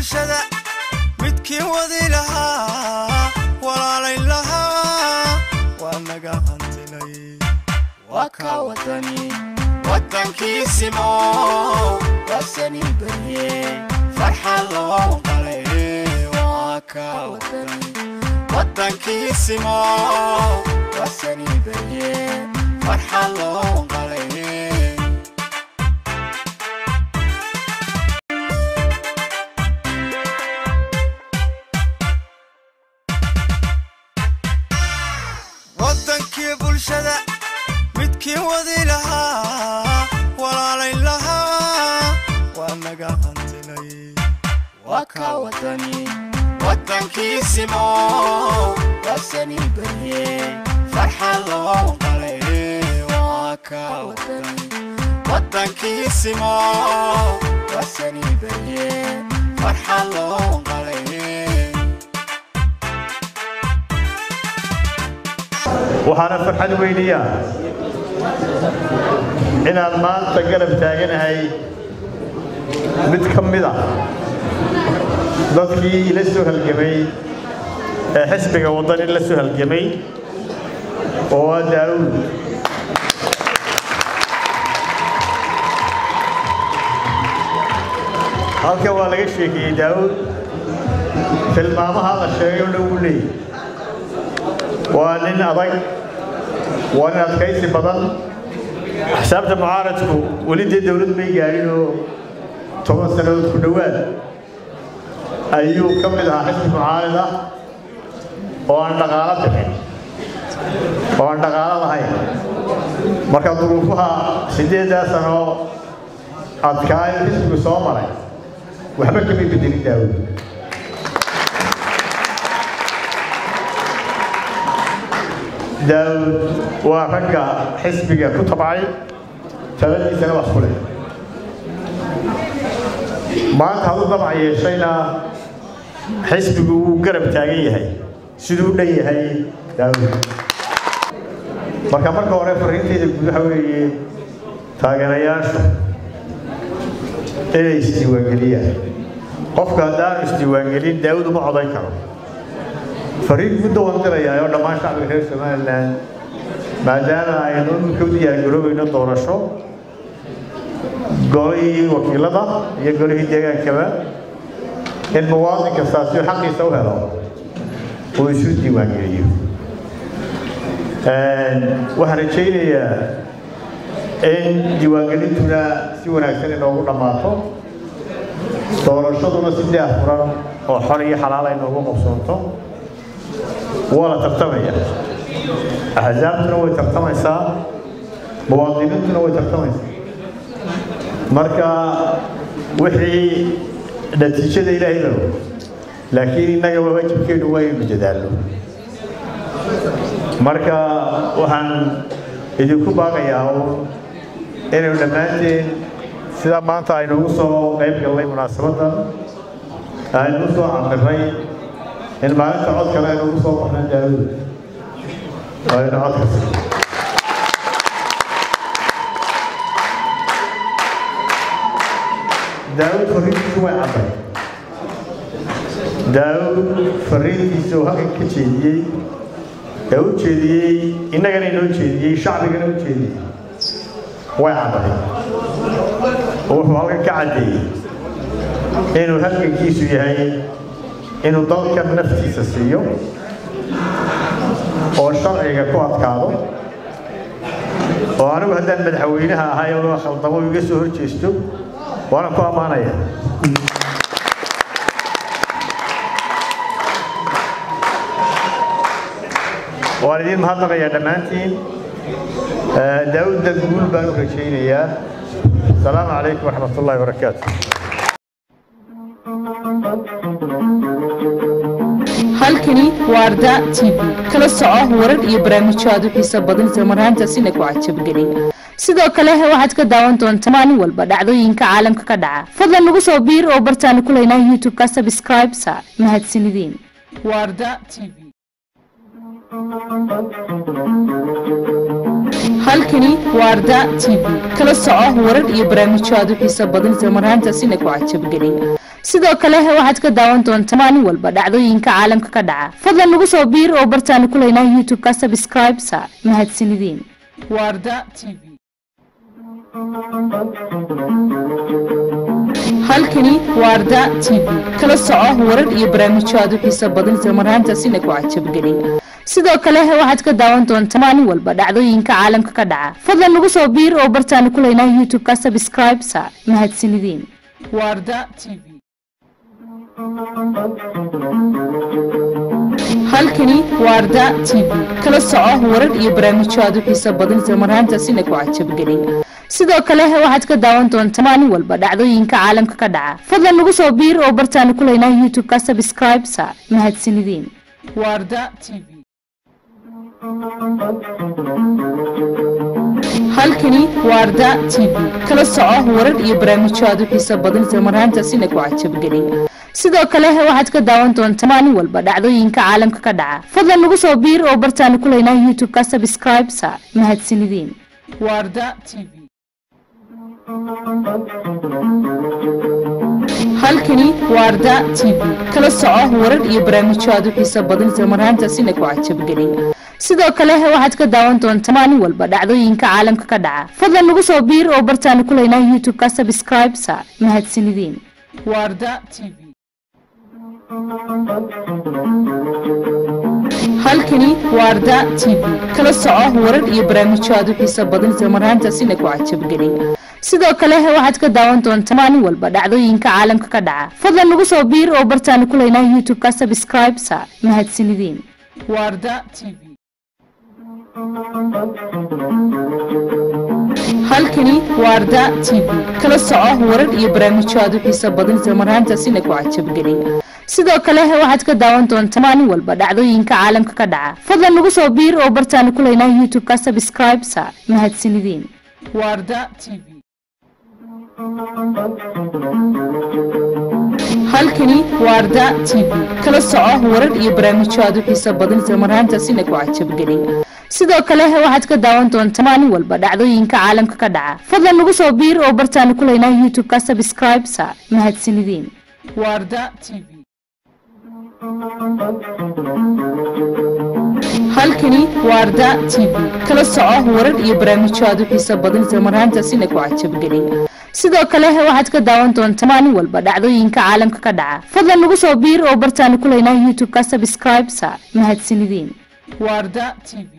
bulshada midkii wadi lahaa walaalayn lahaa waa naga hantilay waa ka wadani wadankiisimo wasani barye farxad loo qalay waa ka wadani wadankiisimo wasani barye farxad loo qalay wadankii bulshada midkii wadi lahaa walaalayn lahaa waa naga hantilay waa ka wadani wadankiisimo wasani barye farxad loo qalay waa ka wadani wadankiisimo wasani barye farxad loo qalay waxaana farxad weyniya inaan maanta garab taaganahay mid ka mid ah dadkii la soo halgamay ee xisbiga waddani la soo halgamay oo waa daawuud halkan waa laga sheekeeyey daawuud tilmaamaha la sheegay oo dhan wuu leeyahy waa nin adag waa nin adkaysi badan xisaabta mucaaradku weli dee dowlad may gaadhin oo toban sannadood ku dhowaad ayuu ka mid ahaa xisbi mucaarad ah oo aan dhaqaalo bixin oo aan dhaqaalo lahayn marka duruufaha siddeeddaa sano adkaayo xisbigu soo maray waxba kamay bedelin daawud daawud waa ragga xisbiga ku tabcay taladiisana wax ku leh maanta hadduu dabca yeeshayna xisbigu wuu garab taagan yahay siduu u dhan yahay daawud marka marka hore fariintayda guud waxa weeye taageerayaashu inay isdiiwaangeliyaan qofka haddaanu isdiiwaangelin daawud uma codayn karo fariin muddo waan dirayaa oo dhammaan shacbiga reer somalilan maadaama aynu iminka u diyaargaroobayno doorasho golihii wakiilada iyo golihii deegaankaba in muwaadin kastaasi xaqiisa u helo uu isu diiwaangeliyo waxaan rajaynayaa in diiwaangelintuna si wanaagsan inoogu dhammaato doorashaduna si daahfuran oo xor iyo xalaal ay noogu qabsoonto waa la tartamaya axsaabtuna way tartamaysaa muwaadiniintuna way tartamaysaa marka wixii natiijada ilaahay baa og laakiin innaga waajibkeenu waa inaynu dadaalno marka waxaan idinku baaqayaa uun inaynu dhammaanteen sida maanta aynu ugu soo qayb gallay munaasabaddan aynu u soo camirnay in maalinta codkana aynu ugu soo baxnaan daawud aynu codka daawud fariintiisu way cadday daawud fariintiisa oo halkan ka jeediyey ee u jeediyey innagana inoo jeediyey shacbigana u jeediyey way cadday wuxuu halkan ka caddeeyey inuu halgankiisu yahay inuu dalkan naftiisa siiyo oo sharciga ku adkaado oo anigu haddaan madaxweynaha ahay oo khaldamo iga soo hor jeesto waana ku ammaanaya waan idiin mahadnaqayaa dhammaantiin daawudda guul baan u rajaynayaa asalaamu calaykum waraxmat ullahi wabarakaatu halkani waa arda t v kala soco warar iyo barnaamijyo aad u xiiso badan isla marhaantaasina ku cajabgeliya sidoo kale waxaad ka daawan doontaa maalin walba dhacdooyinka caalamka ka dhaca fadlan nagu soo biir oo bartaanu ku leynaa youtube-ka subscribe sa mahadsanideen waa arda t v halkani waa arda t v kala soco warar iyo barnaamijyo aad u xiiso badan isla marhaantaasina ku cajabgeliya sidoo kale waxaad ka daawan doontaa maalin walba dhacdooyinka caalamka ka dhaca fadlan nagu soo biir oo bartaanu ku leynaa youtube-ka subscribe sa mahadsanideen warda t v halkani waarda t v kala soco warar iyo barnaamijyo aad u xiiso badan isla marhaantaasina ku cajabgeliya sidoo kale waxaad ka daawan doontaa maalin walba dhacdooyinka caalamka ka dhaca fadlan nagu soo biir oo bartaanu ku leynaa youtube-ka subscribe sa mahadsanideen warda t v halkani waarda t v kala soco warar iyo barnaamijyo aad u xiiso badan isla marhaantaasina ku cajabgeliya sidoo kale waxaad ka daawan doontaa maalin walba dhacdooyinka caalamka ka dhaca fadlan nagu soo biir oo bartaanu ku leynaa youtube-ka subscribe sa mahadsanideen warda t v halkani waarda t v kala soco warar iyo barnaamijyo aad u xiiso badan isla marhaantaasina ku cajabgeliya sidoo kale waxaad ka daawan doontaa maalin walba dhacdooyinka caalamka ka dhaca fadlan nagu soo biir oo bartaanu ku leynaa youtube-ka subscribe sa mahadsanideen warda t v halkani waarda t v kala soco warar iyo barnaamijyo aad u xiiso badan isla marhaantaasina ku cajabgeliya sidoo kale waxaad ka daawan doontaa maalin walba dhacdooyinka caalamka ka dhaca fadlan nagu soo biir oo bartaanu ku leynaa youtube-ka subscribe sa mahadsanideen warda t v halkani waarda t v kala soco warar iyo barnaamijyo aad u xiiso badan isla marhaantaasina ku cajabgeliya sidoo kale waxaad ka daawan doontaa maalin walba dhacdooyinka caalamka ka dhaca fadlan nagu soo biir oo bartaanu ku leynaa youtube-ka subscribe sa mahadsanideen warda t v halkani waarda t v kala soco warar iyo barnaamijyo aad u xiiso badan isla marhaantaasina ku cajabgeliya sidoo kale waxaad ka daawan doontaa maalin walba dhacdooyinka caalamka ka dhaca fadlan nagu soo biir oo bartaanu ku leynaa youtube-ka subscribe sa mahadsanideen warda t v halkani waarda t v kala soco warar iyo barnaamijyo aad u xiiso badan isla marhaantaasina ku cajabgeliya sidoo kale waxaad ka daawan doontaa maalin walba dhacdooyinka caalamka ka dhaca fadlan nagu soo biir oo bartaanu ku leynaa youtube-ka subscribe sa mahadsanideen warda t v halkani waarda t v kala soco warar iyo barnaamijyo aad u xiiso badan isla marhaantaasina ku cajabgeliya sidoo kale waxaad ka daawan doontaa maalin walba dhacdooyinka caalamka ka dhaca fadlan nagu soo biir oo bartaanu ku leynaa youtube-ka subscribe sa mahadsanideen warda t v